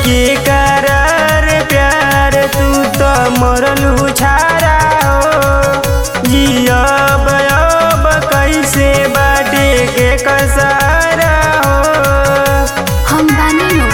के करार प्यार तू तो मरलू छारा हो जियब अब कैसे बाटे के कसारा हो हम बानी नु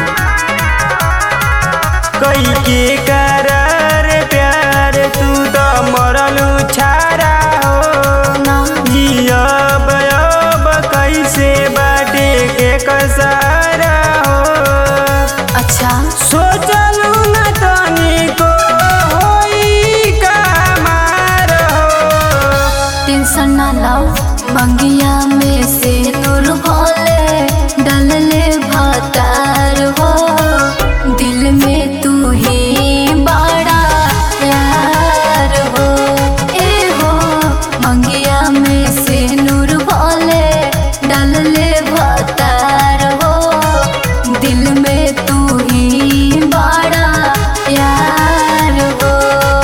कई के करार प्यार तू तो मरलू छारा हो ना जियब अब कैसे बाटे के कसारा हो अच्छा सोचलू न तनिको होई का मार हो टेंशन ना लो मंगिया में से नूर भोले डलले भातार हो दिल में तू ही बड़ा यार हो ए हो मंगिया में से नूर भोले डलले भातार हो दिल में तू ही बड़ा यार हो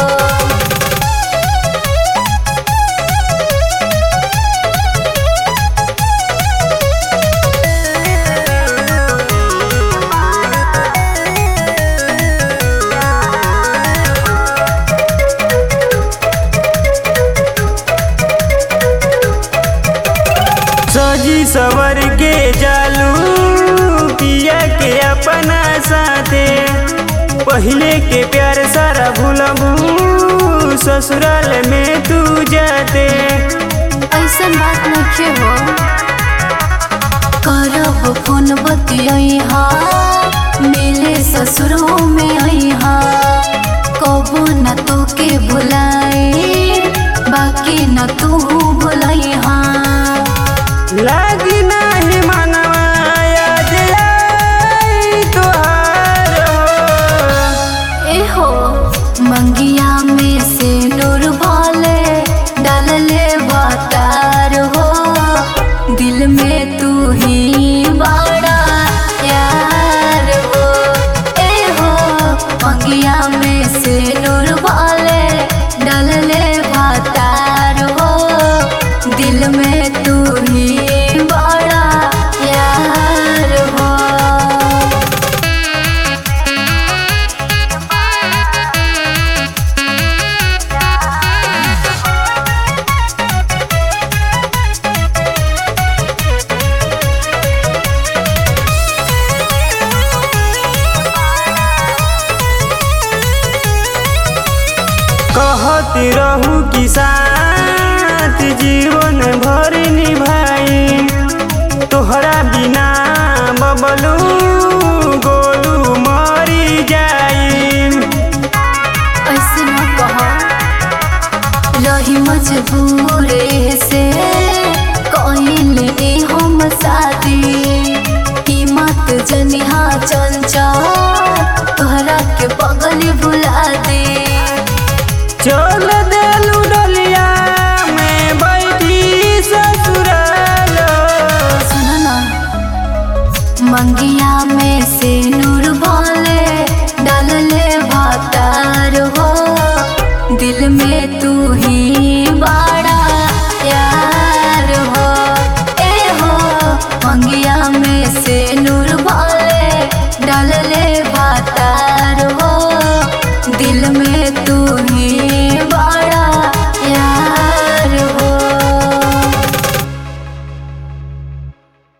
सजी सवर के जालू पिया के अपना साथे पहले के प्यार सारा भूलबू ससुराल में तू जाते ऐसन बात नखे हो करब फोन बतिया मिले ससुरों में अहा कबो न तो के भुलाई बाकी न तू भुलैहा लागी नाही मनवा याद आई तोहार हो ए हो मंगिया में से नूर भोले डलले वातार हो दिल में तू ही बड़ा यार हो ए हो मंगिया में से नूर भोले डलले वातार हो दिल में तू ही बड़ा यार हो कहत रहू कि साथ जीवन भर निभाई तोहरा बिना बबलू गोलू मरी जाई ऐसे न कह रही मजबूर से कहले हम साथ